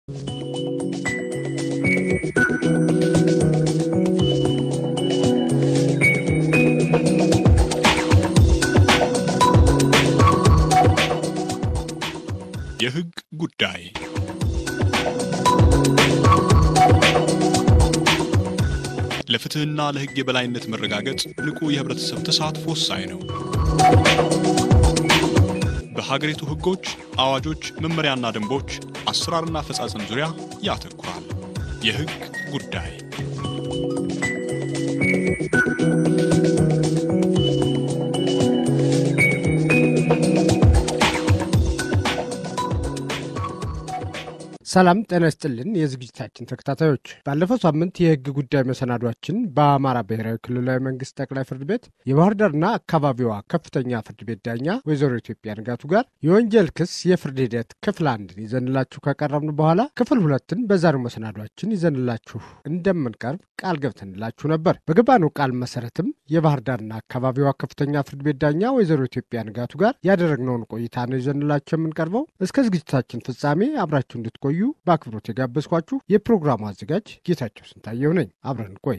የሕግ ጉዳይ ለፍትሕና ለሕግ የበላይነት መረጋገጥ ንቁ የህብረተሰብ ተሳትፎ ወሳኝ ነው። በሀገሪቱ ሕጎች፣ አዋጆች፣ መመሪያና ደንቦች አሰራርና አፈጻጸም ዙሪያ ያተኩራል። የሕግ ጉዳይ ሰላም ጤና ይስጥልን። የዝግጅታችን ተከታታዮች ባለፈው ሳምንት የህግ ጉዳይ መሰናዷችን በአማራ ብሔራዊ ክልላዊ መንግስት ጠቅላይ ፍርድ ቤት የባህር ዳርና አካባቢዋ ከፍተኛ ፍርድ ቤት ዳኛ ወይዘሮ ኢትዮጵያ ንጋቱ ጋር የወንጀል ክስ የፍርድ ሂደት ክፍል አንድን ይዘንላችሁ ካቀረብን በኋላ ክፍል ሁለትን በዛሬው መሰናዷችን ይዘንላችሁ እንደምንቀርብ ቃል ገብተንላችሁ ነበር። በገባነው ቃል መሰረትም የባህር ዳርና አካባቢዋ ከፍተኛ ፍርድ ቤት ዳኛ ወይዘሮ ኢትዮጵያ ንጋቱ ጋር ያደረግነውን ቆይታ ነው ይዘንላችሁ የምንቀርበው። እስከ ዝግጅታችን ፍጻሜ አብራችሁ እንድትቆዩ በአክብሮት የጋበዝኳችሁ የፕሮግራሙ አዘጋጅ ጌታቸው ስንታየው ነኝ። አብረን ቆይ።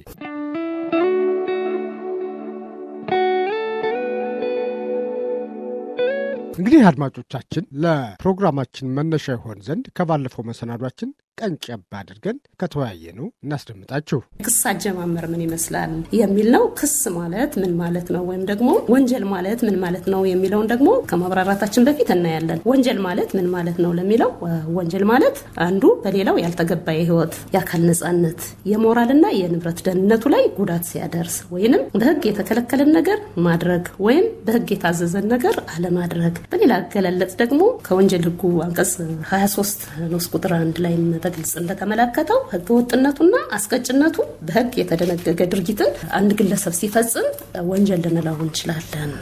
እንግዲህ አድማጮቻችን ለፕሮግራማችን መነሻ ይሆን ዘንድ ከባለፈው መሰናዷችን ቀንጨብ አድርገን ከተወያየ ነው እናስደምጣችሁ። ክስ አጀማመር ምን ይመስላል የሚል ነው። ክስ ማለት ምን ማለት ነው ወይም ደግሞ ወንጀል ማለት ምን ማለት ነው የሚለውን ደግሞ ከማብራራታችን በፊት እናያለን። ወንጀል ማለት ምን ማለት ነው ለሚለው ወንጀል ማለት አንዱ በሌላው ያልተገባ የሕይወት የአካል ነጻነት፣ የሞራልና የንብረት ደህንነቱ ላይ ጉዳት ሲያደርስ ወይንም በሕግ የተከለከለን ነገር ማድረግ ወይም በሕግ የታዘዘን ነገር አለማድረግ። በሌላ አገላለጽ ደግሞ ከወንጀል ሕጉ አንቀጽ 23 ንዑስ ቁጥር አንድ ላይ በግልጽ እንደተመለከተው ህገ ወጥነቱና አስቀጭነቱ በህግ የተደነገገ ድርጊትን አንድ ግለሰብ ሲፈጽም ወንጀል ልንለው እንችላለን።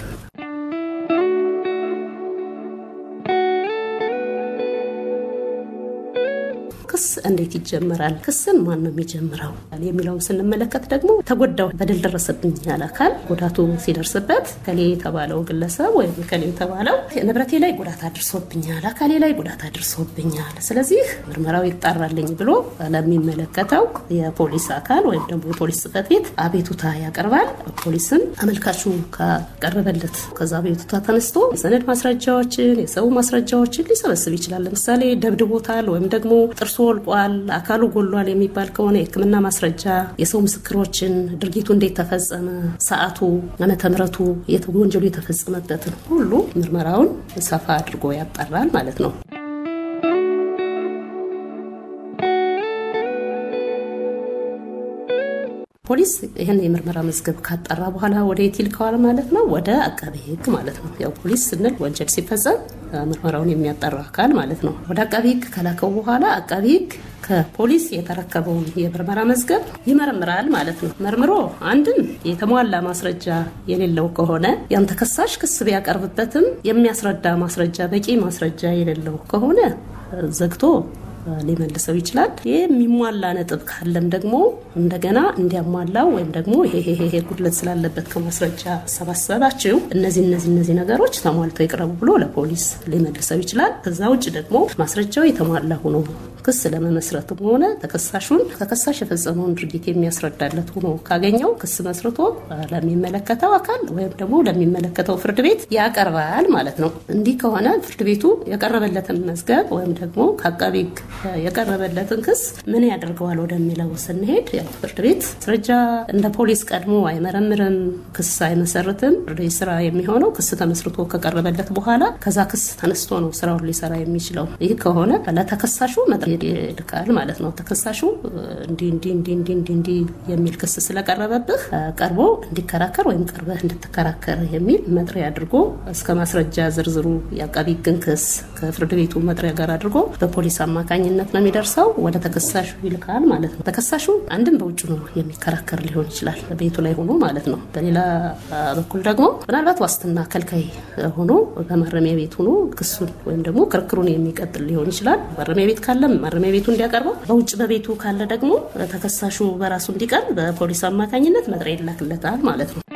ክስ እንዴት ይጀምራል? ክስን ማን ነው የሚጀምረው የሚለውን ስንመለከት ደግሞ ተጎዳው በደል ደረሰብኝ ያለ አካል ጉዳቱ ሲደርስበት ከሌ የተባለው ግለሰብ ወይም ከሌ የተባለው ንብረቴ ላይ ጉዳት አድርሶብኛል፣ አካሌ ላይ ጉዳት አድርሶብኛል፣ ስለዚህ ምርመራው ይጣራልኝ ብሎ ለሚመለከተው የፖሊስ አካል ወይም ደግሞ የፖሊስ ጽሕፈት ቤት አቤቱታ ያቀርባል። ፖሊስም አመልካቹ ካቀረበለት ከዛ አቤቱታ ተነስቶ የሰነድ ማስረጃዎችን የሰው ማስረጃዎችን ሊሰበስብ ይችላል። ለምሳሌ ደብድቦታል ወይም ደግሞ ጥርሶ ወልቋል፣ አካሉ ጎሏል የሚባል ከሆነ የሕክምና ማስረጃ፣ የሰው ምስክሮችን፣ ድርጊቱ እንዴት ተፈጸመ፣ ሰዓቱ፣ ዓመተ ምሕረቱ፣ ወንጀሉ የተፈጸመበትን ሁሉ ምርመራውን ሰፋ አድርጎ ያጣራል ማለት ነው። ፖሊስ ይህን የምርመራ መዝገብ ካጣራ በኋላ ወደ የት ይልከዋል ማለት ነው? ወደ አቃቤ ሕግ ማለት ነው። ያው ፖሊስ ስንል ወንጀል ሲፈጸም ምርመራውን የሚያጣራ አካል ማለት ነው። ወደ አቃቤ ሕግ ከላከው በኋላ አቃቤ ሕግ ከፖሊስ የተረከበውን የምርመራ መዝገብ ይመረምራል ማለት ነው። መርምሮ አንድም የተሟላ ማስረጃ የሌለው ከሆነ ያን ተከሳሽ ክስ ቢያቀርብበትም የሚያስረዳ ማስረጃ በቂ ማስረጃ የሌለው ከሆነ ዘግቶ ሊመልሰው ይችላል። ይህ የሚሟላ ነጥብ ካለም ደግሞ እንደገና እንዲያሟላው ወይም ደግሞ ይሄ ጉድለት ስላለበት ከማስረጃ ሰባሰባችሁ እነዚህ እነዚህ እነዚህ ነገሮች ተሟልተው ይቅረቡ ብሎ ለፖሊስ ሊመልሰው ይችላል። ከዛ ውጭ ደግሞ ማስረጃው የተሟላ ሆኖ ክስ ለመመስረትም ሆነ ተከሳሹን ተከሳሽ የፈጸመውን ድርጊት የሚያስረዳለት ሆኖ ካገኘው ክስ መስርቶ ለሚመለከተው አካል ወይም ደግሞ ለሚመለከተው ፍርድ ቤት ያቀርባል ማለት ነው። እንዲህ ከሆነ ፍርድ ቤቱ የቀረበለትን መዝገብ ወይም ደግሞ ከአቃቤ ሕግ የቀረበለትን ክስ ምን ያደርገዋል ወደሚለው ስንሄድ ያው ፍርድ ቤት ማስረጃ እንደ ፖሊስ ቀድሞ አይመረምርም፣ ክስ አይመሰርትም። ፍርድ ቤት ስራ የሚሆነው ክስ ተመስርቶ ከቀረበለት በኋላ ከዛ ክስ ተነስቶ ነው ስራውን ሊሰራ የሚችለው። ይህ ከሆነ ለተከሳሹ መጥሪያ ይልካል ማለት ነው። ተከሳሹ እንዲህ እንዲህ እንዲህ እንዲህ እንዲህ እንዲህ የሚል ክስ ስለቀረበብህ ቀርቦ እንዲከራከር ወይም ቀርበህ እንድትከራከር የሚል መጥሪያ አድርጎ እስከ ማስረጃ ዝርዝሩ የአቃቢ ሕግን ክስ ከፍርድ ቤቱ መጥሪያ ጋር አድርጎ በፖሊስ አማካኝነት ነው የሚደርሰው ወደ ተከሳሹ ይልካል ማለት ነው። ተከሳሹ አንድም በውጭ ነው የሚከራከር ሊሆን ይችላል፣ ቤቱ ላይ ሆኖ ማለት ነው። በሌላ በኩል ደግሞ ምናልባት ዋስትና ከልካይ ሆኖ በማረሚያ ቤት ሆኖ ክሱን ወይም ደግሞ ክርክሩን የሚቀጥል ሊሆን ይችላል። ማረሚያ ቤት ካለም ማረሚያ ቤቱ እንዲያቀርበው፣ በውጭ በቤቱ ካለ ደግሞ ተከሳሹ በራሱ እንዲቀርብ በፖሊስ አማካኝነት መጥሪያ ይላክለታል ማለት ነው።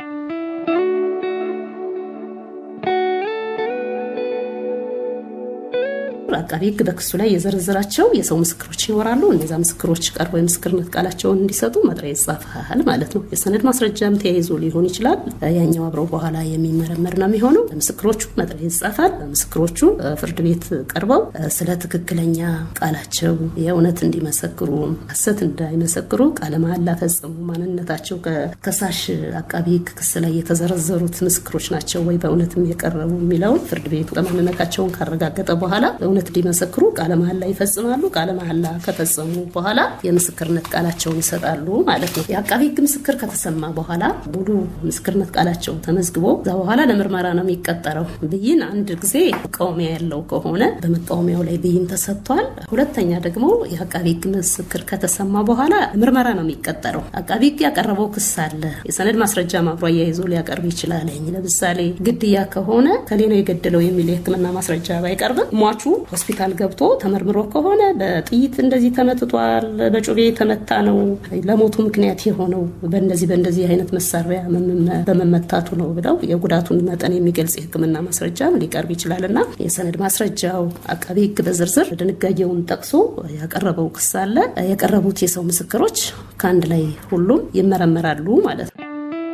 አቃቢ ሕግ በክሱ ላይ የዘረዘራቸው የሰው ምስክሮች ይኖራሉ። እነዛ ምስክሮች ቀርበው የምስክርነት ቃላቸውን እንዲሰጡ መጥሪያ ይጻፋል ማለት ነው። የሰነድ ማስረጃም ተያይዞ ሊሆን ይችላል። ያኛው አብረው በኋላ የሚመረመር ነው የሚሆነው። ለምስክሮቹ መጥሪያ ይጻፋል። ምስክሮቹ ፍርድ ቤት ቀርበው ስለ ትክክለኛ ቃላቸው የእውነት እንዲመሰክሩ፣ ሐሰት እንዳይመሰክሩ ቃለ መሐላ ፈጸሙ፣ ማንነታቸው ከከሳሽ አቃቢ ሕግ ክስ ላይ የተዘረዘሩት ምስክሮች ናቸው ወይ በእውነትም የቀረቡ የሚለውን ፍርድ ቤቱ ማንነታቸውን ካረጋገጠ በኋላ በእውነት እንዲመሰክሩ ቃለ መሐላ ይፈጽማሉ። ቃለ መሐላ ከፈጸሙ በኋላ የምስክርነት ቃላቸውን ይሰጣሉ ማለት ነው። የአቃቢ ሕግ ምስክር ከተሰማ በኋላ ሙሉ ምስክርነት ቃላቸው ተመዝግቦ እዛ በኋላ ለምርመራ ነው የሚቀጠረው። ብይን አንድ ጊዜ መቃወሚያ ያለው ከሆነ በመቃወሚያው ላይ ብይን ተሰጥቷል። ሁለተኛ ደግሞ የአቃቢ ሕግ ምስክር ከተሰማ በኋላ ምርመራ ነው የሚቀጠረው። አቃቢ ሕግ ያቀረበው ክስ አለ። የሰነድ ማስረጃ ማብሮ አያይዞ ሊያቀርብ ይችላል። ለምሳሌ ግድያ ከሆነ ከሌ ነው የገደለው የሚል የሕክምና ማስረጃ ባይቀርብም ሟቹ ሆስፒታል ገብቶ ተመርምሮ ከሆነ በጥይት እንደዚህ ተመትቷል፣ በጩቤ የተመታ ነው ለሞቱ ምክንያት የሆነው በእንደዚህ በእንደዚህ አይነት መሳሪያ በመመታቱ ነው ብለው የጉዳቱን መጠን የሚገልጽ የሕክምና ማስረጃም ሊቀርብ ይችላል እና የሰነድ ማስረጃው አቃቢ ሕግ በዝርዝር ድንጋጌውን ጠቅሶ ያቀረበው ክስ አለ። የቀረቡት የሰው ምስክሮች ከአንድ ላይ ሁሉም ይመረመራሉ ማለት ነው።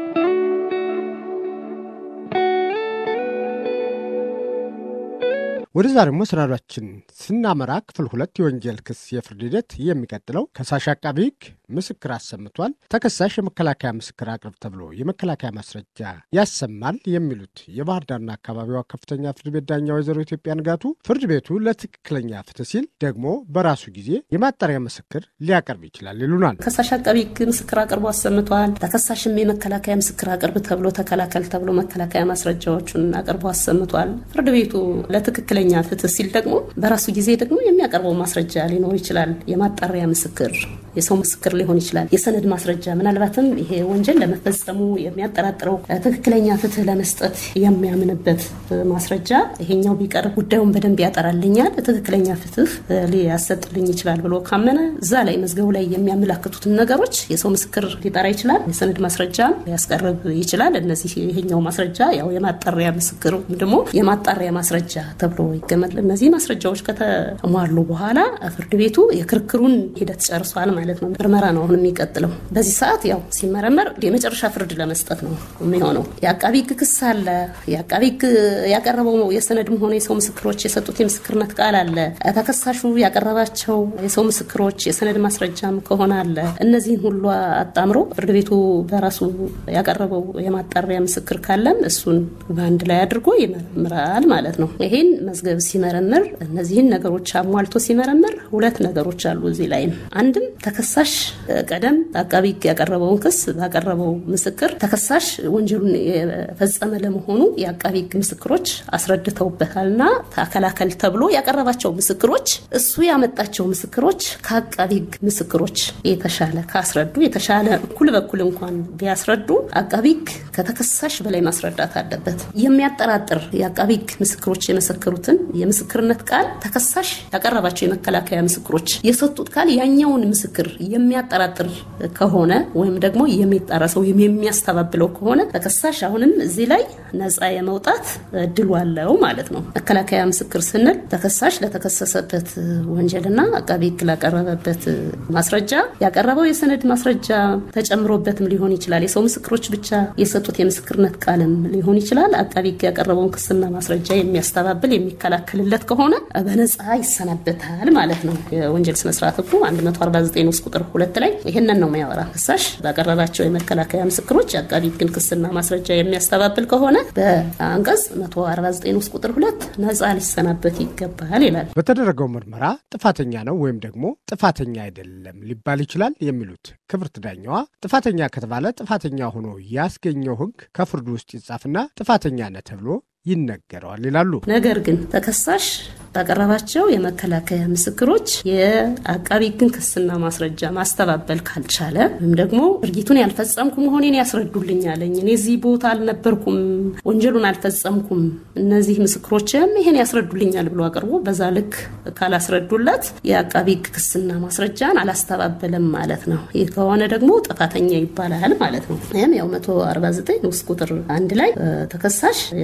ወደ ዛሬው መሰናዷችን ስናመራ ክፍል ሁለት የወንጀል ክስ የፍርድ ሂደት የሚቀጥለው ከሳሽ አቃቢ ሕግ ምስክር አሰምቷል፣ ተከሳሽ የመከላከያ ምስክር አቅርብ ተብሎ የመከላከያ ማስረጃ ያሰማል የሚሉት የባህር ዳርና አካባቢዋ ከፍተኛ ፍርድ ቤት ዳኛ ወይዘሮ ኢትዮጵያ ንጋቱ ፍርድ ቤቱ ለትክክለኛ ፍትህ ሲል ደግሞ በራሱ ጊዜ የማጣሪያ ምስክር ሊያቀርብ ይችላል ይሉናል። ከሳሽ አቃቢ ሕግ ምስክር አቅርቦ አሰምቷል። ተከሳሽም የመከላከያ ምስክር አቅርብ ተብሎ ተከላከል ተብሎ መከላከያ ማስረጃዎቹን አቅርቦ አሰምቷል። ፍርድ ቤቱ ለትክክለኛ ፍትህ ሲል ደግሞ በራሱ ጊዜ ደግሞ የሚያቀርበው ማስረጃ ሊኖር ይችላል። የማጣሪያ ምስክር፣ የሰው ምስክር ሊሆን ይችላል። የሰነድ ማስረጃ ምናልባትም ይሄ ወንጀል ለመፈጸሙ የሚያጠራጥረው ትክክለኛ ፍትህ ለመስጠት የሚያምንበት ማስረጃ ይሄኛው ቢቀርብ ጉዳዩን በደንብ ያጠራልኛል፣ ትክክለኛ ፍትህ ሊያሰጥልኝ ይችላል ብሎ ካመነ እዛ ላይ መዝገቡ ላይ የሚያመላክቱትን ነገሮች የሰው ምስክር ሊጠራ ይችላል። የሰነድ ማስረጃ ሊያስቀርብ ይችላል። እነዚህ ይሄኛው ማስረጃ ያው የማጣሪያ ምስክር ደግሞ የማጣሪያ ማስረጃ ተብሎ ይገመል። እነዚህ ማስረጃዎች ከተሟሉ በኋላ ፍርድ ቤቱ የክርክሩን ሂደት ጨርሷል ማለት ነው። ምርመራ ነው አሁን የሚቀጥለው። በዚህ ሰዓት ያው ሲመረመር የመጨረሻ ፍርድ ለመስጠት ነው የሚሆነው። የአቃቢ ሕግ ክስ አለ። የአቃቢ ሕግ ያቀረበው የሰነድም ሆነ የሰው ምስክሮች የሰጡት የምስክርነት ቃል አለ። ተከሳሹ ያቀረባቸው የሰው ምስክሮች የሰነድ ማስረጃም ከሆነ አለ። እነዚህን ሁሉ አጣምሮ ፍርድ ቤቱ በራሱ ያቀረበው የማጣሪያ ምስክር ካለም እሱን በአንድ ላይ አድርጎ ይመረምራል ማለት ነው። ይሄን መዝገብ ሲመረምር እነዚህን ነገሮች አሟልቶ ሲመረምር ሁለት ነገሮች አሉ እዚህ ላይም አንድም ተከሳሽ ቀደም አቃቢ ሕግ ያቀረበውን ክስ ባቀረበው ምስክር ተከሳሽ ወንጀሉን የፈጸመ ለመሆኑ የአቃቢ ሕግ ምስክሮች አስረድተውበታልና ተከላከል ተብሎ ያቀረባቸው ምስክሮች እሱ ያመጣቸው ምስክሮች ከአቃቢ ሕግ ምስክሮች የተሻለ ካስረዱ የተሻለ እኩል በኩል እንኳን ቢያስረዱ አቃቢ ሕግ ከተከሳሽ በላይ ማስረዳት አለበት። የሚያጠራጥር የአቃቢ ሕግ ምስክሮች የመሰከሩትን የምስክርነት ቃል ተከሳሽ ያቀረባቸው የመከላከያ ምስክሮች የሰጡት ቃል ያኛውን ምስክር የሚያጠራጥር ከሆነ ወይም ደግሞ የሚጣረሰው የሚያስተባብለው ከሆነ ተከሳሽ አሁንም እዚህ ላይ ነፃ የመውጣት እድሉ አለው ማለት ነው። መከላከያ ምስክር ስንል ተከሳሽ ለተከሰሰበት ወንጀልና አቃቢ ሕግ ላቀረበበት ማስረጃ ያቀረበው የሰነድ ማስረጃ ተጨምሮበትም ሊሆን ይችላል። የሰው ምስክሮች ብቻ የሰጡት የምስክርነት ቃልም ሊሆን ይችላል። አቃቢ ሕግ ያቀረበውን ክስና ማስረጃ የሚያስተባብል የሚከላከልለት ከሆነ በነፃ ይሰናበታል ማለት ነው። የወንጀል ስነስርዓት ሕጉ 149 ውስጥ ቁጥር ሁለት ላይ ይህንን ነው የሚያወራ። ከሳሽ ባቀረባቸው የመከላከያ ምስክሮች የአቃቢ ሕግን ክስና ማስረጃ የሚያስተባብል ከሆነ በአንቀጽ 149 ውስጥ ቁጥር ሁለት ነፃ ሊሰናበት ይገባል ይላል። በተደረገው ምርመራ ጥፋተኛ ነው ወይም ደግሞ ጥፋተኛ አይደለም ሊባል ይችላል የሚሉት ክብርት ዳኛዋ ጥፋተኛ ከተባለ ጥፋተኛ ሆኖ ያስገኘው ሕግ ከፍርዱ ውስጥ ይጻፍና ጥፋተኛ ነህ ተብሎ ይነገረዋል ይላሉ። ነገር ግን ተከሳሽ ባቀረባቸው የመከላከያ ምስክሮች የአቃቢ ሕግን ክስና ማስረጃ ማስተባበል ካልቻለ ወይም ደግሞ ድርጊቱን ያልፈጸምኩ መሆኔን ያስረዱልኛለኝ፣ እኔ እዚህ ቦታ አልነበርኩም፣ ወንጀሉን አልፈጸምኩም፣ እነዚህ ምስክሮችም ይሄን ያስረዱልኛል ብሎ አቅርቦ በዛ ልክ ካላስረዱለት የአቃቢ ሕግ ክስና ማስረጃን አላስተባበለም ማለት ነው። ይህ ከሆነ ደግሞ ጥፋተኛ ይባላል ማለት ነው። ይህም ያው 149 ውስጥ ቁጥር አንድ ላይ ተከሳሽ የአቃቢ ሕግ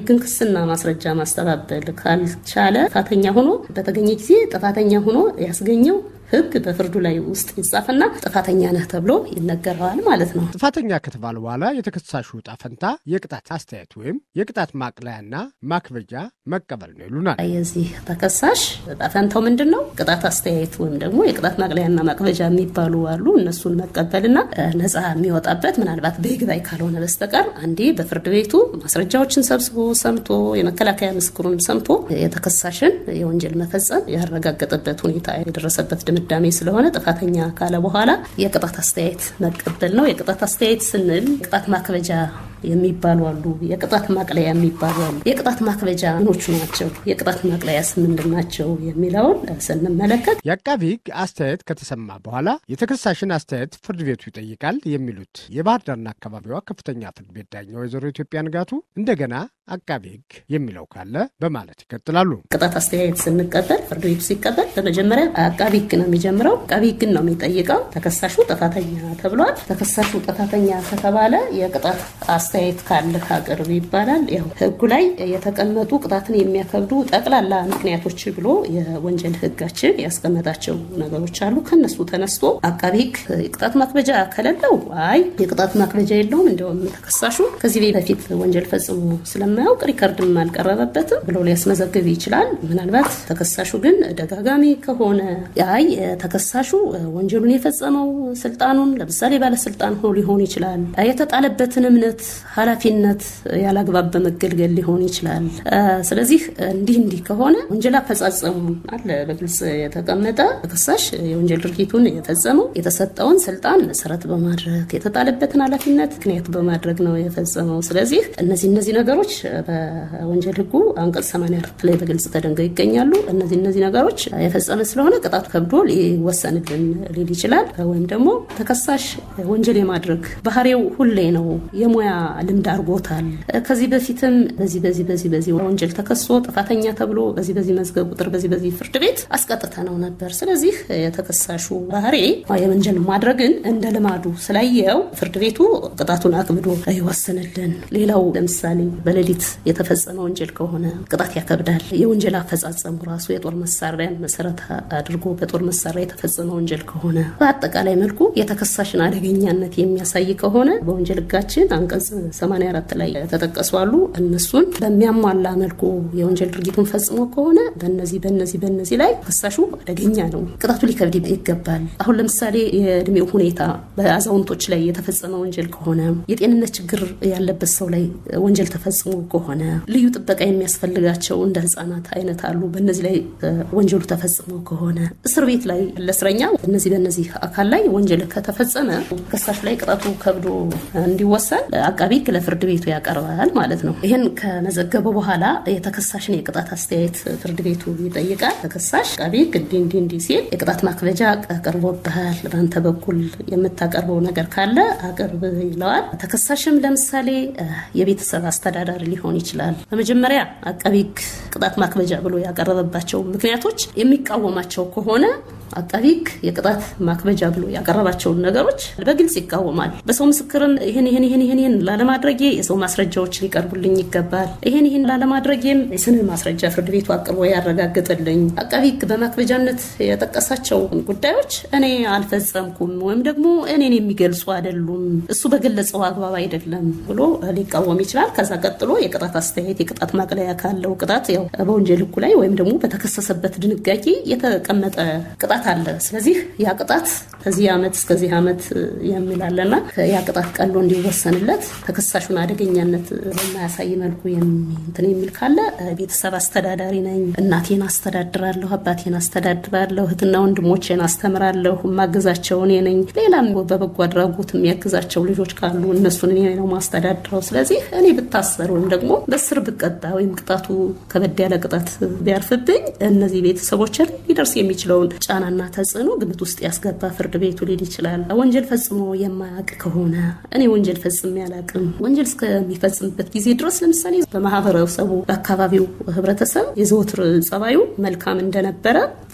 የህግን ክስና ማስረጃ ማስተባበል ካልቻለ ጥፋተኛ ሆኖ በተገኘ ጊዜ ጥፋተኛ ሆኖ ያስገኘው ህግ በፍርዱ ላይ ውስጥ ይጻፍና ጥፋተኛ ነህ ተብሎ ይነገረዋል ማለት ነው። ጥፋተኛ ከተባለ በኋላ የተከሳሹ ዕጣ ፈንታ የቅጣት አስተያየት ወይም የቅጣት ማቅለያና ማክበጃ መቀበል ነው ይሉናል። የዚህ ተከሳሽ ዕጣ ፈንታው ምንድን ነው? ቅጣት አስተያየት ወይም ደግሞ የቅጣት ማቅለያና ማክበጃ የሚባሉ አሉ። እነሱን መቀበልና ነፃ የሚወጣበት ምናልባት በይግባኝ ካልሆነ በስተቀር አንዴ በፍርድ ቤቱ ማስረጃዎችን ሰብስቦ ሰምቶ የመከላከያ ምስክሩን ሰምቶ የተከሳሽን የወንጀል መፈጸም ያረጋገጠበት ሁኔታ የደረሰበት ድምዳሜ ስለሆነ ጥፋተኛ ካለ በኋላ የቅጣት አስተያየት መቀበል ነው። የቅጣት አስተያየት ስንል ቅጣት ማክበጃ የሚባሉ አሉ፣ የቅጣት ማቅለያ የሚባሉ አሉ። የቅጣት ማክበጃ ምኖቹ ናቸው፣ የቅጣት ማቅለያስ ምንድን ናቸው የሚለውን ስንመለከት የአቃቢ ሕግ አስተያየት ከተሰማ በኋላ የተከሳሽን አስተያየት ፍርድ ቤቱ ይጠይቃል የሚሉት የባህር ዳርና አካባቢዋ ከፍተኛ ፍርድ ቤት ዳኛ ወይዘሮ ኢትዮጵያ ንጋቱ እንደገና አቃቢ ሕግ የሚለው ካለ በማለት ይቀጥላሉ። ቅጣት አስተያየት ስንቀበል ፍርድ ቤቱ ሲቀበል በመጀመሪያ አቃቢ ሕግ ነው የሚጀምረው። አቃቢ ሕግን ነው የሚጠይቀው። ተከሳሹ ጥፋተኛ ተብሏል። ተከሳሹ ጥፋተኛ ከተባለ የቅጣት አስተያየት ካለህ አቅርብ ይባላል። ያው ህጉ ላይ የተቀመጡ ቅጣትን የሚያከብዱ ጠቅላላ ምክንያቶች ብሎ የወንጀል ህጋችን ያስቀመጣቸው ነገሮች አሉ። ከነሱ ተነስቶ አቃቢ ሕግ የቅጣት ማክበጃ ከሌለው አይ የቅጣት ማክበጃ የለውም፣ እንዲሁም ተከሳሹ ከዚህ በፊት ወንጀል ፈጽሞ ስለማያውቅ ሪከርድም አልቀረበበትም ብሎ ሊያስመዘግብ ይችላል። ምናልባት ተከሳሹ ግን ደጋጋሚ ከሆነ አይ ተከሳሹ ወንጀሉን የፈጸመው ስልጣኑን ለምሳሌ ባለስልጣን ሆኖ ሊሆን ይችላል የተጣለበትን እምነት ኃላፊነት ያላግባብ በመገልገል ሊሆን ይችላል። ስለዚህ እንዲህ እንዲህ ከሆነ ወንጀል አፈጻጸሙ አለ በግልጽ የተቀመጠ ተከሳሽ የወንጀል ድርጊቱን የፈጸመው የተሰጠውን ስልጣን መሰረት በማድረግ የተጣለበትን ኃላፊነት ምክንያት በማድረግ ነው የፈጸመው። ስለዚህ እነዚህ እነዚህ ነገሮች በወንጀል ህጉ አንቀጽ 84 ላይ በግልጽ ተደንገው ይገኛሉ። እነዚህ እነዚህ ነገሮች የፈጸመ ስለሆነ ቅጣቱ ከብዶ ሊወሰንልን ሊል ይችላል። ወይም ደግሞ ተከሳሽ ወንጀል የማድረግ ባህሪው ሁሌ ነው የሙያ ልምድ አድርጎታል። ከዚህ በፊትም በዚህ በዚህ በዚህ በዚህ ወንጀል ተከሶ ጥፋተኛ ተብሎ በዚህ በዚህ መዝገብ ቁጥር በዚህ በዚህ ፍርድ ቤት አስቀጥተ ነው ነበር። ስለዚህ የተከሳሹ ባህሪ የወንጀል ማድረግን እንደ ልማዱ ስላየው ፍርድ ቤቱ ቅጣቱን አክብዶ ይወስንልን። ሌላው ለምሳሌ በሌሊት የተፈጸመ ወንጀል ከሆነ ቅጣት ያከብዳል። የወንጀል አፈጻጸሙ ራሱ የጦር መሳሪያን መሰረት አድርጎ በጦር መሳሪያ የተፈጸመ ወንጀል ከሆነ በአጠቃላይ መልኩ የተከሳሽን አደገኛነት የሚያሳይ ከሆነ በወንጀል ህጋችን አንቀጽ 84 ላይ ተጠቀሱ አሉ። እነሱን በሚያሟላ መልኩ የወንጀል ድርጊቱን ፈጽሞ ከሆነ በነዚህ በነዚህ በነዚህ ላይ ተከሳሹ አደገኛ ነው፣ ቅጣቱ ሊከብድ ይገባል። አሁን ለምሳሌ የእድሜው ሁኔታ በአዛውንቶች ላይ የተፈጸመ ወንጀል ከሆነ የጤንነት ችግር ያለበት ሰው ላይ ወንጀል ተፈጽሞ ከሆነ ልዩ ጥበቃ የሚያስፈልጋቸው እንደ ህጻናት አይነት አሉ። በነዚህ ላይ ወንጀሉ ተፈጽሞ ከሆነ እስር ቤት ላይ ለእስረኛ እነዚህ በነዚህ አካል ላይ ወንጀል ከተፈጸመ ተከሳሽ ላይ ቅጣቱ ከብዶ እንዲወሰን አቃቢ ህግ ለፍርድ ቤቱ ያቀርባል ማለት ነው። ይህን ከመዘገበ በኋላ የተከሳሽን የቅጣት አስተያየት ፍርድ ቤቱ ይጠይቃል። ተከሳሽ አቃቢ ህግ እንዲህ እንዲህ እንዲህ ሲል የቅጣት ማክበጃ ቀርቦብሃል፣ በአንተ በኩል የምታቀርበው ነገር ካለ አቅርብ ይለዋል። ተከሳሽም ለምሳሌ የቤተሰብ አስተዳዳሪ ሊሆን ይችላል። በመጀመሪያ አቃቢ ህግ ቅጣት ማክበጃ ብሎ ያቀረበባቸው ምክንያቶች የሚቃወማቸው ከሆነ አቃቢ ህግ የቅጣት ማክበጃ ብሎ ያቀረባቸውን ነገሮች በግልጽ ይቃወማል። በሰው ምስክርም ይህን ይህን ይህን ይህን ላለማድረጌ የሰው ማስረጃዎች ሊቀርቡልኝ ይገባል፣ ይህን ይህን ላለማድረጌም የሰነድ ማስረጃ ፍርድ ቤቱ አቅርቦ ያረጋግጥልኝ። አቃቢ ህግ በማክበጃነት የጠቀሳቸው ጉዳዮች እኔ አልፈጸምኩም ወይም ደግሞ እኔን የሚገልጹ አይደሉም፣ እሱ በገለጸው አግባብ አይደለም ብሎ ሊቃወም ይችላል። ከዛ ቀጥሎ የቅጣት አስተያየት የቅጣት ማቅለያ ካለው ቅጣት ያው በወንጀል ህጉ ላይ ወይም ደግሞ በተከሰሰበት ድንጋጌ የተቀመጠ ቅጣት አለ። ስለዚህ ያ ቅጣት ከዚህ ዓመት እስከዚህ ዓመት የሚላለና ያ ቅጣት ቀሎ እንዲወሰንለት ተከሳሹን አደገኛነት በማያሳይ መልኩ እንትን የሚል ካለ ቤተሰብ አስተዳዳሪ ነኝ፣ እናቴን አስተዳድራለሁ፣ አባቴን አስተዳድራለሁ፣ እህትና ወንድሞቼን አስተምራለሁ፣ የማግዛቸው እኔ ነኝ። ሌላም በበጎ አድራጎት የሚያግዛቸው ልጆች ካሉ እነሱን እኔ ነው ማስተዳድረው። ስለዚህ እኔ ብታሰር ወይም ደግሞ በስር ብቀጣ ወይም ቅጣቱ ከበድ ያለ ቅጣት ቢያርፍብኝ እነዚህ ቤተሰቦችን ሊደርስ የሚችለውን ጫናና ተጽዕኖ ግምት ውስጥ ያስገባ ፍርድ ቤቱ ሊል ይችላል። ወንጀል ፈጽሞ የማያውቅ ከሆነ እኔ ወንጀል ፈጽሜ አላውቅም፣ ወንጀል እስከሚፈጽምበት ጊዜ ድረስ ለምሳሌ በማህበረሰቡ በአካባቢው ህብረተሰብ የዘወትር ጸባዩ መልካም እንደነበረ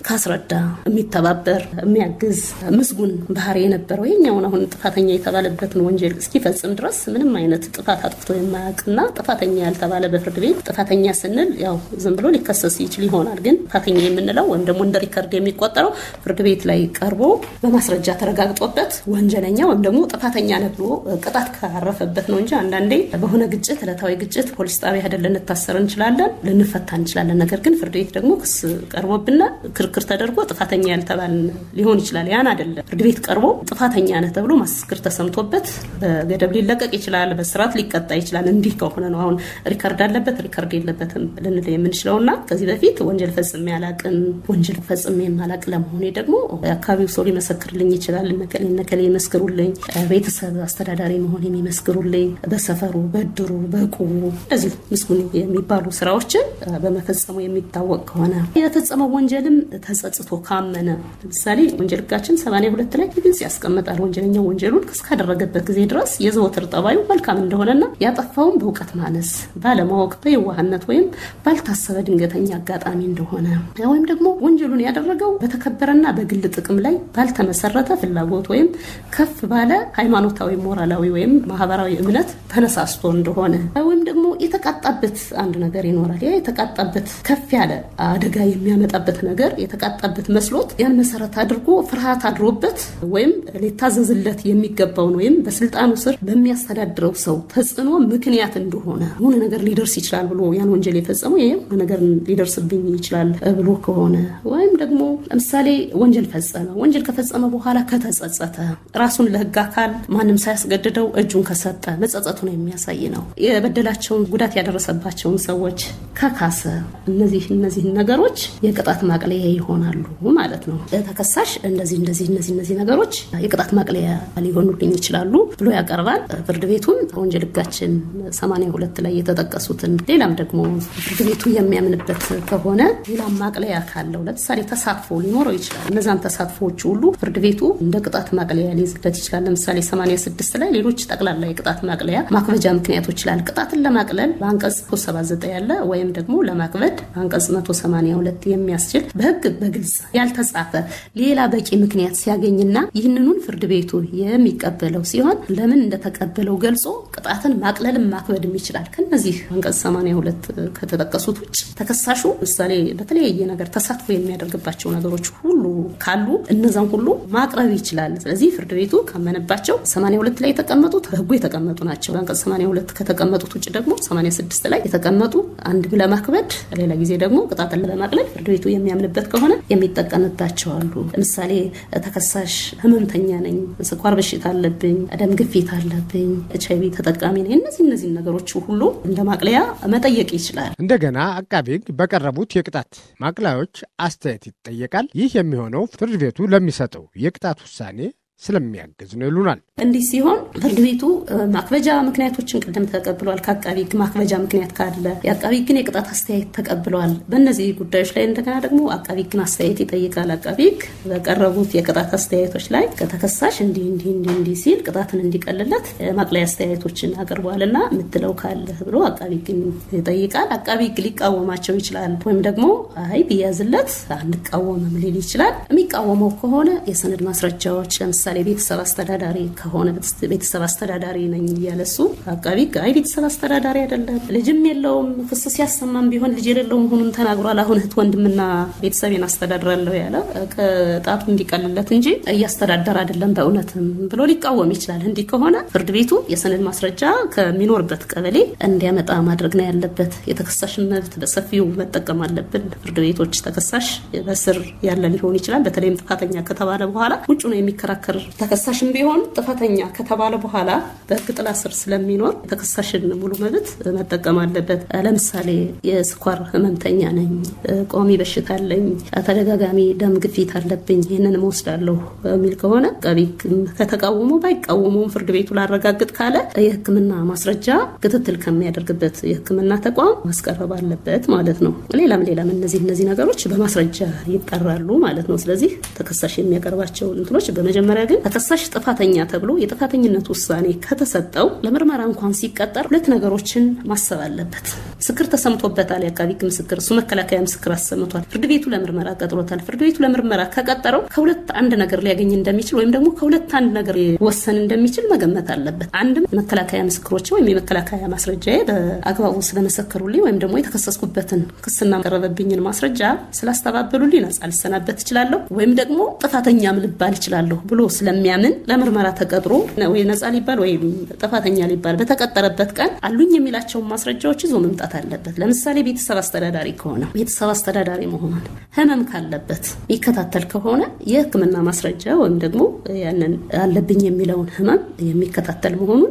ካስረዳ የሚተባበር የሚያግዝ ምስጉን ባህሪ የነበረው የኛውን አሁን ጥፋተኛ የተባለበትን ወንጀል እስኪፈጽም ድረስ ምንም አይነት ጥፋት አጥፍቶ የማያውቅና ጥፋተኛ ያልተባለ በፍርድ ቤት ጥፋተኛ ስንል ያው ዝም ብሎ ሊከሰስ ይችል ይሆናል። ግን ጥፋተኛ የምንለው ወይም ደግሞ እንደ ሪከርድ የሚቆጠረው ፍርድ ቤት ላይ ቀርቦ በማስረጃ ተረጋግጦበት ወንጀለኛ ወይም ደግሞ ጥፋተኛ ነህ ብሎ ቅጣት ካረፈበት ነው እንጂ አንዳንዴ በሆነ ግጭት ዕለታዊ ግጭት ፖሊስ ጣቢያ ሄደን ልንታሰር እንችላለን፣ ልንፈታ እንችላለን። ነገር ግን ፍርድ ቤት ደግሞ ክስ ቀርቦብና ክርክር ተደርጎ ጥፋተኛ ያልተባል ሊሆን ይችላል። ያን አይደለም። ፍርድ ቤት ቀርቦ ጥፋተኛ ነህ ተብሎ ማስክር ተሰምቶበት በገደብ ሊለቀቅ ይችላል፣ በስርዓት ሊቀጣ ይችላል። እንዲህ ከሆነ ነው አሁን ሪከርድ አለበት ሪከርድ የለበትም ልንል የምንችለው እና ከዚህ በፊት ወንጀል ፈጽሜ አላቅም ወንጀል ፈጽሜ የማላቅ ለመሆኔ ደግሞ የአካባቢው ሰው ሊመሰክርልኝ ይችላል። ነቀሌ ነቀሌ ይመስክሩልኝ፣ ቤተሰብ አስተዳዳሪ መሆን የሚመስክሩልኝ፣ በሰፈሩ በድሩ በቁቡ እንደዚሁ ምስጉን የሚባሉ ስራዎችን በመፈጸሙ የሚታወቅ ከሆነ የፈጸመው ወንጀልም ተጸጽቶ ካመነ ለምሳሌ ወንጀል ሕጋችን ሰማንያ ሁለት ላይ ግልጽ ያስቀምጣል። ወንጀለኛው ወንጀሉን እስካደረገበት ጊዜ ድረስ የዘወትር ጠባዩ መልካም እንደሆነና ያጠፋውን በእውቀት ማነስ ባለማወቅ በየዋህነት ወይም ባልታሰበ ድንገተኛ አጋጣሚ እንደሆነ ወይም ደግሞ ወንጀሉን ያደረገው በተከበረና በግል ጥቅም ላይ ባልተመሰረተ ፍላጎት ወይም ከፍ ባለ ሃይማኖታዊ፣ ሞራላዊ ወይም ማህበራዊ እምነት ተነሳስቶ እንደሆነ ወይም ደግሞ የተቃጣበት አንድ ነገር ይኖራል። ያ የተቃጣበት ከፍ ያለ አደጋ የሚያመጣበት ነገር የተቃጣበት መስሎት ያን መሰረት አድርጎ ፍርሃት አድሮበት ወይም ሊታዘዝለት የሚገባውን ወይም በስልጣኑ ስር በሚያስተዳድረው ሰው ተጽዕኖ ምክንያት እንደሆነ የሆነ ነገር ሊደርስ ይችላል ብሎ ያን ወንጀል የፈጸመው ይሄ የሆነ ነገር ሊደርስብኝ ይችላል ብሎ ከሆነ ወይም ደግሞ ለምሳሌ ወንጀል ፈጸመ። ወንጀል ከፈጸመ በኋላ ከተጸጸተ ራሱን ለሕግ አካል ማንም ሳያስገድደው እጁን ከሰጠ መጸጸቱን የሚያሳይ ነው። የበደላቸውን ጉዳት ያደረሰባቸውን ሰዎች ከካሰ እነዚህ እነዚህ ነገሮች የቅጣት ማቅለያ ይሆናሉ ማለት ነው። ተከሳሽ እንደዚህ እንደዚህ እነዚህ እነዚህ ነገሮች የቅጣት ማቅለያ ሊሆኑልኝ ይችላሉ ብሎ ያቀርባል። ፍርድ ቤቱን ወንጀል ሕጋችን 82 ላይ የተጠቀሱትን ሌላም ደግሞ ፍርድ ቤቱ የሚያምንበት ከሆነ ሌላም ማቅለያ ካለው ለምሳሌ ተሳትፎ ሊኖረው ይችላል። እነዛን ተሳትፎዎች ሁሉ ፍርድ ቤቱ እንደ ቅጣት ማቅለያ ሊይዝለት ይችላል። ለምሳሌ 86 ላይ ሌሎች ጠቅላላ የቅጣት ማቅለያ ማክበጃ ምክንያቶች ይችላል። ቅጣትን ለማቅለል በአንቀጽ 79 ያለ ወይም ደግሞ ለማክበድ በአንቀጽ 182 የሚያስችል በህግ በግልጽ ያልተጻፈ ሌላ በቂ ምክንያት ሲያገኝና ይህንኑን ፍርድ ቤቱ የሚቀበለው ሲሆን ለምን እንደተቀበለው ገልጾ ቅጣትን ማቅለልም ማክበድም ይችላል። ከነዚህ አንቀጽ 82 ከተጠቀሱት ውጭ ተከሳሹ ምሳሌ በተለያየ ነገር ተሳትፎ የሚያደርግባቸው ነገሮች ሁሉ ካሉ እነዛን ሁሉ ማቅረብ ይችላል። ስለዚህ ፍርድ ቤቱ ካመነባቸው 82 ላይ የተቀመጡት በህጉ የተቀመጡ ናቸው። በአንቀጽ 82 ከተቀመጡት ውጭ ደግሞ 86 ላይ የተቀመጡ አንድ ለማክበድ ሌላ ጊዜ ደግሞ ቅጣትን ለማቅለል ፍርድ ቤቱ የሚያምንበት ከሆነ የሚጠቀምባቸው አሉ። ለምሳሌ ተከሳሽ ህመምተኛ ነኝ፣ ስኳር በሽታ አለብኝ፣ ደም ግፊት አለብኝ፣ ኤች አይቪ ተጠቃሚ ነኝ፣ እነዚህ እነዚህ ነገሮች ሁሉ እንደ ማቅለያ መጠየቅ ይችላል። እንደገና አቃቤ ህግ በቀረቡት የቅጣት ማቅለያዎች አስተያየት ይጠየቃል። ይህ የሚሆነው ፍርድ ቤቱ ለሚሰጠው የቅጣት ውሳኔ ስለሚያግዝ ነው ይሉናል። እንዲህ ሲሆን ፍርድ ቤቱ ማክበጃ ምክንያቶችን ቅድም ተቀብሏል። ከአቃቢ ህግ ማክበጃ ምክንያት ካለ የአቃቢ ህግን የቅጣት አስተያየት ተቀብሏል። በእነዚህ ጉዳዮች ላይ እንደገና ደግሞ አቃቢ ህግን አስተያየት ይጠይቃል። አቃቢ ህግ በቀረቡት የቅጣት አስተያየቶች ላይ ከተከሳሽ እንዲህ እንዲህ እንዲህ እንዲህ ሲል ቅጣትን እንዲቀልለት ማቅለያ አስተያየቶችን አቅርቧልና የምትለው ካለ ብሎ አቃቢ ህግን ይጠይቃል። አቃቢ ህግ ሊቃወማቸው ይችላል። ወይም ደግሞ አይ ቢያዝለት አንቃወምም ሊል ይችላል። የሚቃወመው ከሆነ የሰነድ ማስረጃዎች ለምሳሌ ቤተሰብ አስተዳዳሪ ከሆነ ቤተሰብ አስተዳዳሪ ነኝ እያለ እሱ አቃቢ አይ ቤተሰብ አስተዳዳሪ አይደለም፣ ልጅም የለውም፣ ክስ ሲያሰማም ቢሆን ልጅ የሌለው መሆኑን ተናግሯል። አሁን እህት ወንድምና ቤተሰቤን አስተዳድራለሁ ያለ ቅጣቱ እንዲቀልለት እንጂ እያስተዳደር አይደለም በእውነትም ብሎ ሊቃወም ይችላል። እንዲህ ከሆነ ፍርድ ቤቱ የሰነድ ማስረጃ ከሚኖርበት ቀበሌ እንዲያመጣ ማድረግ ነው ያለበት። የተከሳሽን መብት በሰፊው መጠቀም አለብን። ፍርድ ቤቶች ተከሳሽ በስር ያለ ሊሆን ይችላል። በተለይም ጥፋተኛ ከተባለ በኋላ ውጭ ነው የሚከራከር ተከሳሽም ቢሆን ጥፋተኛ ከተባለ በኋላ በሕግ ጥላ ስር ስለሚኖር ተከሳሽን ሙሉ መብት መጠቀም አለበት። ለምሳሌ የስኳር ህመምተኛ ነኝ፣ ቋሚ በሽታ አለኝ፣ ተደጋጋሚ ደም ግፊት አለብኝ፣ ይህንን እወስዳለሁ የሚል ከሆነ አቃቤ ሕግ ከተቃወሙ ባይቃወሙም ፍርድ ቤቱ ላረጋግጥ ካለ የሕክምና ማስረጃ ክትትል ከሚያደርግበት የሕክምና ተቋም ማስቀረብ አለበት ማለት ነው። ሌላም ሌላም እነዚህ እነዚህ ነገሮች በማስረጃ ይጠራሉ ማለት ነው። ስለዚህ ተከሳሽ የሚያቀርባቸው እንትኖች በመጀመሪያ ግን ተከሳሽ ጥፋተኛ ተብሎ የጥፋተኝነት ውሳኔ ከተሰጠው ለምርመራ እንኳን ሲቀጠር ሁለት ነገሮችን ማሰብ አለበት። ምስክር ተሰምቶበታል። የአቃቢ ሕግ ምስክር እሱ መከላከያ ምስክር አሰምቷል። ፍርድ ቤቱ ለምርመራ ቀጥሮታል። ፍርድ ቤቱ ለምርመራ ከቀጠረው ከሁለት አንድ ነገር ሊያገኝ እንደሚችል ወይም ደግሞ ከሁለት አንድ ነገር ሊወሰን እንደሚችል መገመት አለበት። አንድም መከላከያ ምስክሮች ወይም የመከላከያ ማስረጃ በአግባቡ ስለመሰከሩልኝ ወይም ደግሞ የተከሰስኩበትን ክስና ቀረበብኝን ማስረጃ ስላስተባበሉልኝ ነጻ ልሰናበት እችላለሁ ወይም ደግሞ ጥፋተኛም ልባል እችላለሁ ብሎ ስለሚያምን ለምርመራ ተቀጥሮ ወይ ነጻ ሊባል ወይም ጥፋተኛ ሊባል በተቀጠረበት ቀን አሉኝ የሚላቸውን ማስረጃዎች ይዞ መምጣት አለበት። ለምሳሌ ቤተሰብ አስተዳዳሪ ከሆነ ቤተሰብ አስተዳዳሪ መሆኑን፣ ህመም ካለበት የሚከታተል ከሆነ የሕክምና ማስረጃ ወይም ደግሞ ያንን አለብኝ የሚለውን ህመም የሚከታተል መሆኑን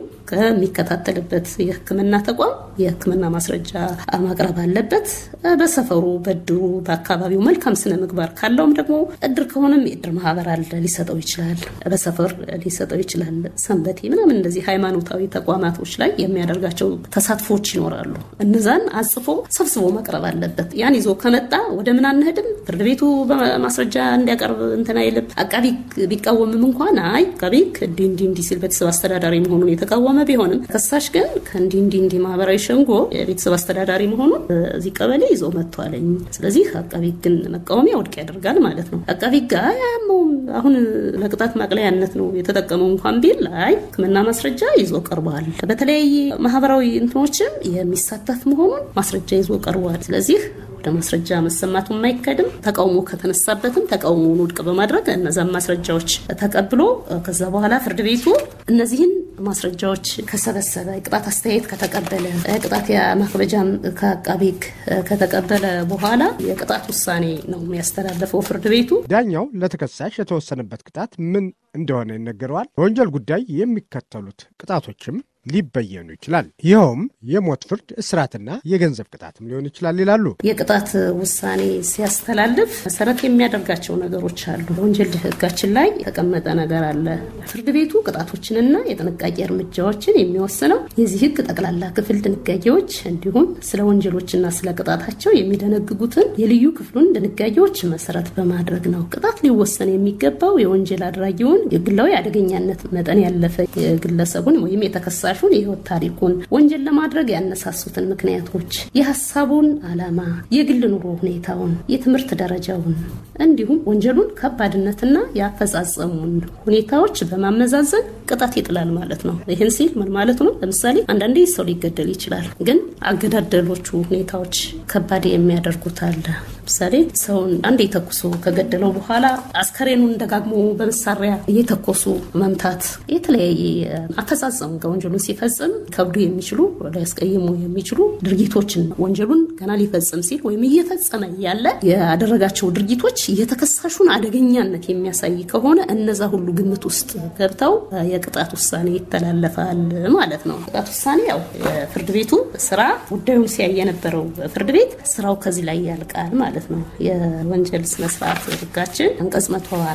ከሚከታተልበት የህክምና ተቋም የህክምና ማስረጃ ማቅረብ አለበት። በሰፈሩ በድሩ በአካባቢው መልካም ስነ ምግባር ካለውም ደግሞ እድር ከሆነም የእድር ማህበር አለ ሊሰጠው ይችላል። በሰፈር ሊሰጠው ይችላል። ሰንበቴ ምናምን እንደዚህ ሃይማኖታዊ ተቋማቶች ላይ የሚያደርጋቸው ተሳትፎች ይኖራሉ። እነዛን አጽፎ ሰብስቦ መቅረብ አለበት። ያን ይዞ ከመጣ ወደ ምን አንሄድም። ፍርድ ቤቱ በማስረጃ እንዲያቀርብ እንትን አይልም። አቃቢ ቢቃወምም እንኳን አይ አቃቢ እንዲህ እንዲህ እንዲህ ሲል ቤተሰብ አስተዳዳሪ መሆኑን የተቃወመ ቢሆንም ከሳሽ ግን ከእንዲህ እንዲህ እንዲህ ማህበራዊ ሸንጎ የቤተሰብ አስተዳዳሪ መሆኑን እዚህ ቀበሌ ይዞ መጥቷለኝ። ስለዚህ አቃቢ ግን መቃወሚያ ውድቅ ያደርጋል ማለት ነው። አቃቢ ጋ ያመውም አሁን ለቅጣት ማቅለያነት ነው የተጠቀመው እንኳን ቢል ላይ ሕክምና ማስረጃ ይዞ ቀርቧል። በተለያየ ማህበራዊ እንትኖችም የሚሳተፍ መሆኑን ማስረጃ ይዞ ቀርቧል። ስለዚህ ወደ ማስረጃ መሰማቱ የማይከድም ተቃውሞ ከተነሳበትም ተቃውሞውን ውድቅ በማድረግ እነዛን ማስረጃዎች ተቀብሎ ከዛ በኋላ ፍርድ ቤቱ እነዚህን ማስረጃዎች ከሰበሰበ ቅጣት አስተያየት ከተቀበለ ቅጣት ማክበጃም ከአቃቤ ሕግ ከተቀበለ በኋላ የቅጣት ውሳኔ ነው የሚያስተላለፈው ፍርድ ቤቱ። ዳኛው ለተከሳሽ የተወሰነበት ቅጣት ምን እንደሆነ ይነገረዋል። በወንጀል ጉዳይ የሚከተሉት ቅጣቶችም ሊበየኑ ይችላል። ይኸውም የሞት ፍርድ፣ እስራትና የገንዘብ ቅጣትም ሊሆን ይችላል ይላሉ። የቅጣት ውሳኔ ሲያስተላልፍ መሰረት የሚያደርጋቸው ነገሮች አሉ። በወንጀል ሕጋችን ላይ የተቀመጠ ነገር አለ። ፍርድ ቤቱ ቅጣቶችንና የጥንቃቄ እርምጃዎችን የሚወስነው የዚህ ሕግ ጠቅላላ ክፍል ድንጋጌዎች እንዲሁም ስለ ወንጀሎችና ስለ ቅጣታቸው የሚደነግጉትን የልዩ ክፍሉን ድንጋጌዎች መሰረት በማድረግ ነው። ቅጣት ሊወሰን የሚገባው የወንጀል አድራጊውን የግላዊ አደገኛነት መጠን ያለፈ የግለሰቡን ወይም የተከሳ ተከሳሹን የህይወት ታሪኩን ወንጀል ለማድረግ ያነሳሱትን ምክንያቶች፣ የሀሳቡን ዓላማ፣ የግል ኑሮ ሁኔታውን፣ የትምህርት ደረጃውን እንዲሁም ወንጀሉን ከባድነትና የአፈጻጸሙን ሁኔታዎች በማመዛዘን ቅጣት ይጥላል ማለት ነው። ይህን ሲል ምን ማለት ነው? ለምሳሌ አንዳንዴ ሰው ሊገደል ይችላል። ግን አገዳደሎቹ ሁኔታዎች ከባድ የሚያደርጉት አለ። ለምሳሌ ሰውን አንዴ ተኩሶ ከገደለው በኋላ አስከሬኑን ደጋግሞ በመሳሪያ እየተኮሱ መምታት፣ የተለያየ አፈጻጸሙ ወንጀሉን ሲፈጽም ከብዱ የሚችሉ ሊያስቀይሙ የሚችሉ ድርጊቶችን ወንጀሉን ገና ሊፈጽም ሲል ወይም እየፈጸመ ያለ ያደረጋቸው ድርጊቶች የተከሳሹን አደገኛነት የሚያሳይ ከሆነ እነዛ ሁሉ ግምት ውስጥ ገብተው የቅጣት ውሳኔ ይተላለፋል ማለት ነው። ቅጣት ውሳኔ ያው የፍርድ ቤቱ ስራ ጉዳዩን ሲያይ የነበረው ፍርድ ቤት ስራው ከዚህ ላይ ያልቃል ማለት ነው። የወንጀል ስነስርዓት ህጋችን አንቀጽ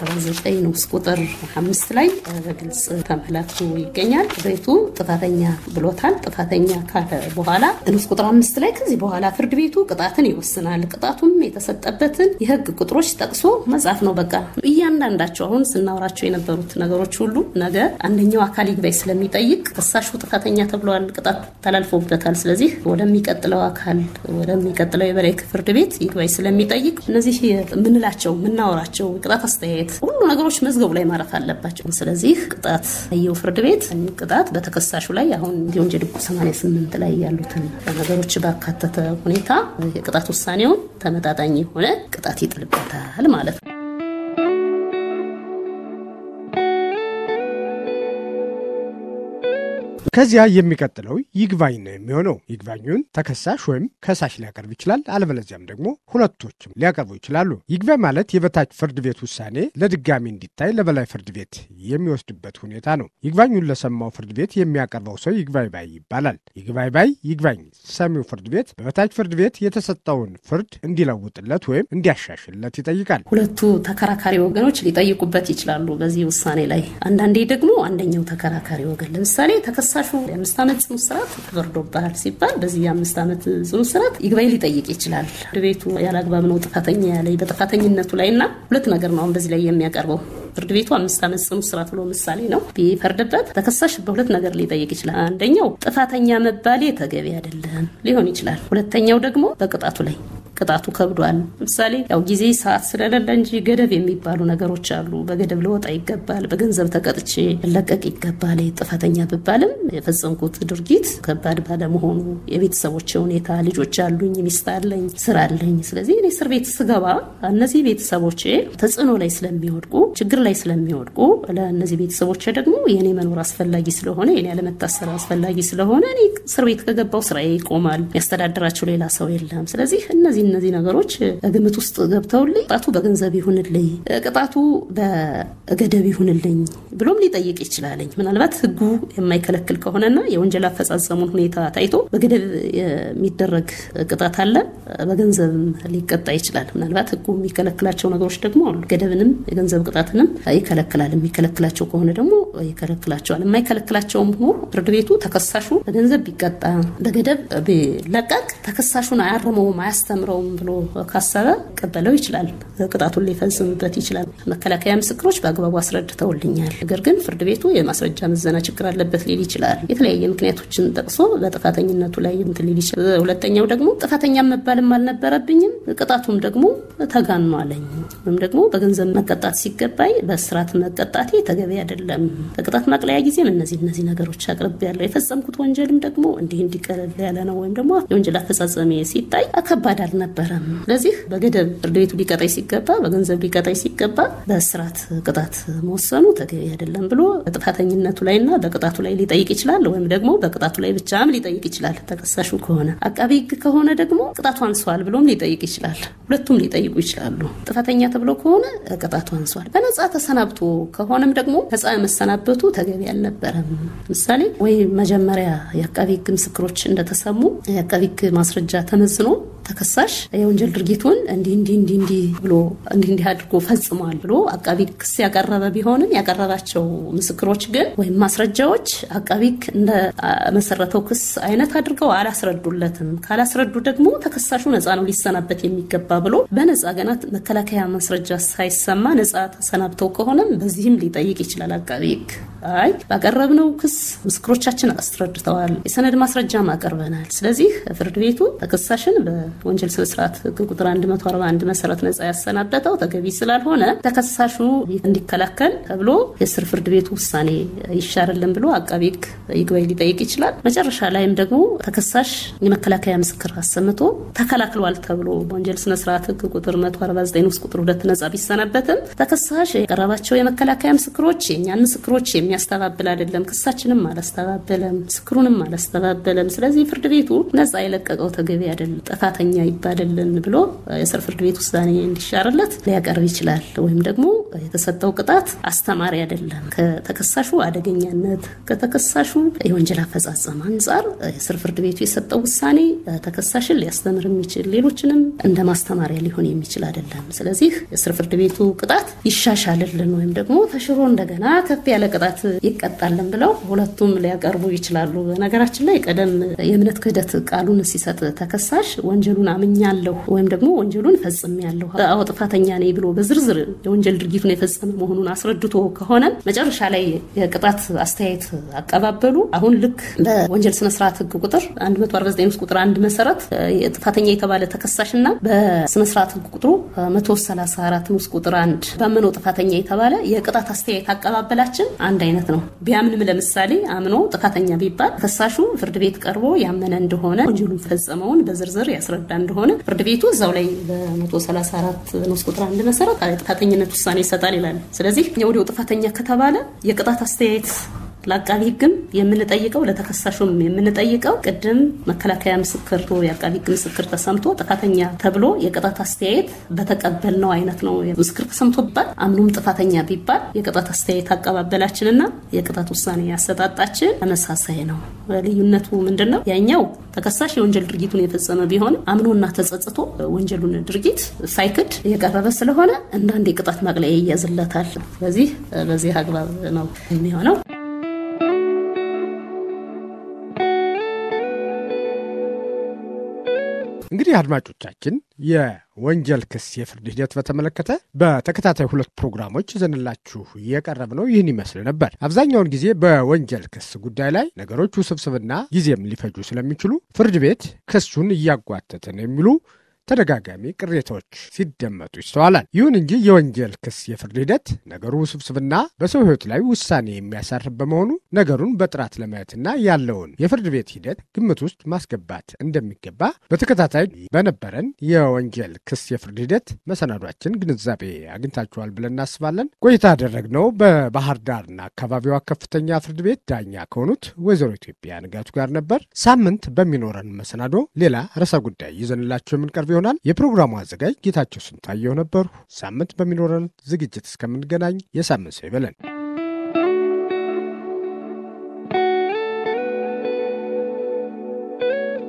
149 ንዑስ ቁጥር አምስት ላይ በግልጽ ተመላክቶ ይገኛል። ቤቱ ጥፋተኛ ብሎታል። ጥፋተኛ ካለ በኋላ ንዑስ ቁጥር አምስት ላይ ከዚህ በኋላ ፍርድ ቤቱ ቅጣትን ይወስናል። ቅጣቱም የተሰጠበትን የህግ ቁጥሮች ጠቅሶ መጻፍ ነው። በቃ እያንዳንዳቸው አሁን ስናወራቸው የነበሩት ነገሮች ሁሉ ነገ አንደኛው አካል ይግባኝ ስለሚጠይቅ ከሳሹ ጥፋተኛ ተብሏል፣ ቅጣት ተላልፎበታል። ስለዚህ ወደሚቀጥለው አካል ወደሚቀጥለው የበላይ ፍርድ ቤት ይግባኝ ስለሚጠይቅ እነዚህ የምንላቸው የምናወራቸው ቅጣት አስተያየት ሁሉ ነገሮች መዝገቡ ላይ ማረፍ አለባቸው። ስለዚህ ቅጣት ያየው ፍርድ ቤት ቅጣት በተከሳሹ ላይ አሁን የወንጀል ሕጉ 88 ላይ ያሉትን ነገሮች ባካተተ ሁኔታ የቅጣት ውሳኔውን ተመጣጣኝ የሆነ ቅጣት ይጥልበታል ማለት ነው። ከዚያ የሚቀጥለው ይግባኝ ነው የሚሆነው። ይግባኙን ተከሳሽ ወይም ከሳሽ ሊያቀርብ ይችላል። አለበለዚያም ደግሞ ሁለቶችም ሊያቀርቡ ይችላሉ። ይግባኝ ማለት የበታች ፍርድ ቤት ውሳኔ ለድጋሚ እንዲታይ ለበላይ ፍርድ ቤት የሚወስድበት ሁኔታ ነው። ይግባኙን ለሰማው ፍርድ ቤት የሚያቀርበው ሰው ይግባኝ ባይ ይባላል። ይግባኝ ባይ ይግባኝ ሰሚው ፍርድ ቤት በበታች ፍርድ ቤት የተሰጠውን ፍርድ እንዲለውጥለት ወይም እንዲያሻሽለት ይጠይቃል። ሁለቱ ተከራካሪ ወገኖች ሊጠይቁበት ይችላሉ በዚህ ውሳኔ ላይ። አንዳንዴ ደግሞ አንደኛው ተከራካሪ ወገን ለምሳሌ ተከሳሹ የአምስት ዓመት ጽኑ እስራት ተፈርዶብሃል ሲባል በዚህ የአምስት ዓመት ጽኑ እስራት ይግባኝ ሊጠይቅ ይችላል። ፍርድ ቤቱ ያለ አግባብ ነው ጥፋተኛ ያለኝ በጥፋተኝነቱ ላይ እና ሁለት ነገር ነው አሁን በዚህ ላይ የሚያቀርበው ፍርድ ቤቱ አምስት ዓመት ጽኑ እስራት ብሎ ምሳሌ ነው ቢፈርድበት ተከሳሽ በሁለት ነገር ሊጠይቅ ይችላል። አንደኛው ጥፋተኛ መባሌ ተገቢ አይደለም ሊሆን ይችላል። ሁለተኛው ደግሞ በቅጣቱ ላይ ቅጣቱ ከብዷል። ምሳሌ ያው ጊዜ ሰዓት ስለሌለ እንጂ ገደብ የሚባሉ ነገሮች አሉ። በገደብ ልወጣ ይገባል፣ በገንዘብ ተቀጥቼ ለቀቅ ይገባል። ጥፋተኛ ብባልም የፈጸምኩት ድርጊት ከባድ ባለመሆኑ የቤተሰቦች ሁኔታ ልጆች አሉኝ፣ ሚስት አለኝ፣ ስራ አለኝ። ስለዚህ እኔ እስር ቤት ስገባ እነዚህ ቤተሰቦቼ ተጽዕኖ ላይ ስለሚወድቁ ችግር ላይ ስለሚወድቁ ለእነዚህ ቤተሰቦቼ ደግሞ የእኔ መኖር አስፈላጊ ስለሆነ የኔ ያለመታሰር አስፈላጊ ስለሆነ እኔ እስር ቤት ከገባው ስራዬ ይቆማል፣ ያስተዳድራቸው ሌላ ሰው የለም። ስለዚህ እነዚህ እነዚህ ነገሮች ግምት ውስጥ ገብተውልኝ ቅጣቱ በገንዘብ ይሁንልኝ፣ ቅጣቱ በገደብ ይሁንልኝ ብሎም ሊጠይቅ ይችላለኝ። ምናልባት ህጉ የማይከለክል ከሆነና የወንጀል አፈጻጸሙን ሁኔታ ታይቶ በገደብ የሚደረግ ቅጣት አለ፣ በገንዘብም ሊቀጣ ይችላል። ምናልባት ህጉ የሚከለክላቸው ነገሮች ደግሞ አሉ። ገደብንም የገንዘብ ቅጣትንም ይከለክላል። የሚከለክላቸው ከሆነ ደግሞ ይከለክላቸዋል። የማይከለክላቸውም ሆኖ ፍርድ ቤቱ ተከሳሹ በገንዘብ ቢቀጣ በገደብ ቢለቀቅ ተከሳሹን አያርመውም አያስተምረውም ብሎ ካሰበ ቀበለው ይችላል። ቅጣቱን ሊፈጽምበት ይችላል። መከላከያ ምስክሮች በአግባቡ አስረድተውልኛል፣ ነገር ግን ፍርድ ቤቱ የማስረጃ ምዘና ችግር አለበት ሊል ይችላል። የተለያየ ምክንያቶችን ጠቅሶ በጥፋተኝነቱ ላይ እንትን ሊል ይችላል። ሁለተኛው ደግሞ ጥፋተኛ መባልም አልነበረብኝም፣ ቅጣቱም ደግሞ ተጋኖ አለኝ ወይም ደግሞ በገንዘብ መቀጣት ሲገባኝ በእስራት መቀጣቴ ተገቢ አይደለም። በቅጣት ማቅለያ ጊዜም እነዚህ እነዚህ ነገሮች አቅርብ ያለው የፈጸምኩት ወንጀልም ደግሞ እንዲህ እንዲቀለል ያለ ነው ወይም ደግሞ የወንጀል አፈጻጸሜ ሲታይ ከባድ አልነበረም። ስለዚህ በገደብ ፍርድ ቤቱ ሊቀጣይ ሲገባ በገንዘብ ሊቀጣይ ሲገባ በእስራት ቅጣት መወሰኑ ተገቢ አይደለም ብሎ በጥፋተኝነቱ ላይና በቅጣቱ ላይ ሊጠይቅ ይችላል። ወይም ደግሞ በቅጣቱ ላይ ብቻም ሊጠይቅ ይችላል ተከሳሹ ከሆነ። አቃቢ ሕግ ከሆነ ደግሞ ቅጣቱ አንሷል ብሎም ሊጠይቅ ይችላል። ሁለቱም ሊጠይቁ ይችላሉ። ጥፋተኛ ተብሎ ከሆነ ቅጣቱ አንሷል። በነጻ ተሰናብቶ ከሆነም ደግሞ ነጻ መሰናበቱ ተገቢ አልነበረም። ምሳሌ ወይ መጀመሪያ የአቃቢ ሕግ ምስክሮች እንደተሰሙ የአቃቢ ሕግ ማስረጃ ተመዝኖ ተከሳሽ የወንጀል ድርጊቱን እንዲህ እንዲህ እንዲህ እንዲህ ብሎ እንዲህ እንዲህ አድርጎ ፈጽሟል ብሎ አቃቢ ክስ ያቀረበ ቢሆንም ያቀረባቸው ምስክሮች ግን ወይም ማስረጃዎች አቃቢ እንደ መሰረተው ክስ አይነት አድርገው አላስረዱለትም። ካላስረዱ ደግሞ ተከሳሹ ነፃ ነው ሊሰናበት የሚገባ ብሎ በነፃ ገና መከላከያ ማስረጃ ሳይሰማ ነፃ ተሰናብተው ከሆነም በዚህም ሊጠይቅ ይችላል አቃቢ ሕግ። አይ ባቀረብነው ክስ ምስክሮቻችን አስረድተዋል፣ የሰነድ ማስረጃም አቀርበናል። ስለዚህ ፍርድ ቤቱ ተከሳሽን ወንጀል ስነ ስርዓት ህግ ቁጥር 141 መሰረት ነጻ ያሰናበተው ተገቢ ስላልሆነ ተከሳሹ እንዲከላከል ተብሎ የስር ፍርድ ቤቱ ውሳኔ ይሻርልን ብሎ አቃቢ ህግ ይግባኝ ሊጠይቅ ይችላል። መጨረሻ ላይም ደግሞ ተከሳሽ የመከላከያ ምስክር አሰምቶ ተከላክሏል ተብሎ በወንጀል ስነ ስርዓት ህግ ቁጥር 149 ውስጥ ቁጥር ሁለት ነጻ ቢሰናበትም ተከሳሽ የቀረባቸው የመከላከያ ምስክሮች የእኛን ምስክሮች የሚያስተባብል አይደለም፣ ክሳችንም አላስተባበለም፣ ምስክሩንም አላስተባበለም። ስለዚህ ፍርድ ቤቱ ነጻ የለቀቀው ተገቢ አይደለም ጥፋተኛ ይባልልን ብሎ የስር ፍርድ ቤት ውሳኔ እንዲሻርለት ሊያቀርብ ይችላል። ወይም ደግሞ የተሰጠው ቅጣት አስተማሪ አይደለም፣ ከተከሳሹ አደገኛነት ከተከሳሹ የወንጀል አፈጻጸም አንጻር የስር ፍርድ ቤቱ የሰጠው ውሳኔ ተከሳሽን ሊያስተምር የሚችል ሌሎችንም እንደ ማስተማሪያ ሊሆን የሚችል አይደለም። ስለዚህ የስር ፍርድ ቤቱ ቅጣት ይሻሻልልን ወይም ደግሞ ተሽሮ እንደገና ከፍ ያለ ቅጣት ይቀጣልን ብለው ሁለቱም ሊያቀርቡ ይችላሉ። በነገራችን ላይ ቀደም የእምነት ክህደት ቃሉን ሲሰጥ ተከሳሽ ወንጀሉን አምኛለሁ ወይም ደግሞ ወንጀሉን ፈጽሜያለሁ፣ አዎ ጥፋተኛ ነኝ ብሎ በዝርዝር የወንጀል ድርጊቱን የፈጸመ መሆኑን አስረድቶ ከሆነ መጨረሻ ላይ የቅጣት አስተያየት አቀባበሉ አሁን ልክ በወንጀል ስነስርዓት ህግ ቁጥር 149 ውስጥ ቁጥር አንድ መሰረት ጥፋተኛ የተባለ ተከሳሽና በስነስርዓት ህግ ቁጥሩ 134 ውስጥ ቁጥር አንድ ባመነው ጥፋተኛ የተባለ የቅጣት አስተያየት አቀባበላችን አንድ አይነት ነው። ቢያምንም ለምሳሌ አምኖ ጥፋተኛ ቢባል ተከሳሹ ፍርድ ቤት ቀርቦ ያመነ እንደሆነ ወንጀሉን ፈጸመውን በዝርዝር ያስረዳ እንደሆነ ፍርድ ቤቱ እዛው ላይ በ134 ንዑስ ቁጥር አንድ መሰረት ጥፋተኝነት ውሳኔ ይሰጣል ይላል። ስለዚህ የወዲያው ጥፋተኛ ከተባለ የቅጣት አስተያየት ለአቃቢ ህግም የምንጠይቀው ለተከሳሹም የምንጠይቀው ቅድም መከላከያ ምስክር የአቃቢ ህግ ምስክር ተሰምቶ ጥፋተኛ ተብሎ የቅጣት አስተያየት በተቀበልነው አይነት ነው። ምስክር ተሰምቶ ቢባል አምኑም ጥፋተኛ ቢባል የቅጣት አስተያየት አቀባበላችንና የቅጣት ውሳኔ ያሰጣጣችን ተመሳሳይ ነው። ልዩነቱ ምንድን ነው? ያኛው ተከሳሽ የወንጀል ድርጊቱን የፈጸመ ቢሆን አምኖና ተጸጽቶ ወንጀሉን ድርጊት ሳይክድ የቀረበ ስለሆነ እንዳንድ የቅጣት ማቅለያ ይያዝለታል። ስለዚህ በዚህ አግባብ ነው የሚሆነው። እንግዲህ አድማጮቻችን የወንጀል ክስ የፍርድ ሂደት በተመለከተ በተከታታይ ሁለት ፕሮግራሞች ይዘንላችሁ የቀረብነው ይህን ይመስል ነበር። አብዛኛውን ጊዜ በወንጀል ክስ ጉዳይ ላይ ነገሮች ውስብስብና ጊዜም ሊፈጁ ስለሚችሉ ፍርድ ቤት ክሱን እያጓተተ ነው የሚሉ ተደጋጋሚ ቅሬታዎች ሲደመጡ ይስተዋላል። ይሁን እንጂ የወንጀል ክስ የፍርድ ሂደት ነገሩ ውስብስብና በሰው ሕይወት ላይ ውሳኔ የሚያሳርፍ በመሆኑ ነገሩን በጥራት ለማየትና ያለውን የፍርድ ቤት ሂደት ግምት ውስጥ ማስገባት እንደሚገባ በተከታታይ በነበረን የወንጀል ክስ የፍርድ ሂደት መሰናዷችን ግንዛቤ አግኝታችኋል ብለን እናስባለን። ቆይታ ያደረግነው በባህር ዳርና አካባቢዋ ከፍተኛ ፍርድ ቤት ዳኛ ከሆኑት ወይዘሮ ኢትዮጵያ ንጋቱ ጋር ነበር። ሳምንት በሚኖረን መሰናዶ ሌላ ርዕሰ ጉዳይ ይዘንላቸው የምንቀርብ ይሆናል። የፕሮግራሙ አዘጋጅ ጌታቸው ስንታየው ነበሩ። ሳምንት በሚኖረን ዝግጅት እስከምንገናኝ የሳምንት ሰው ይበለን።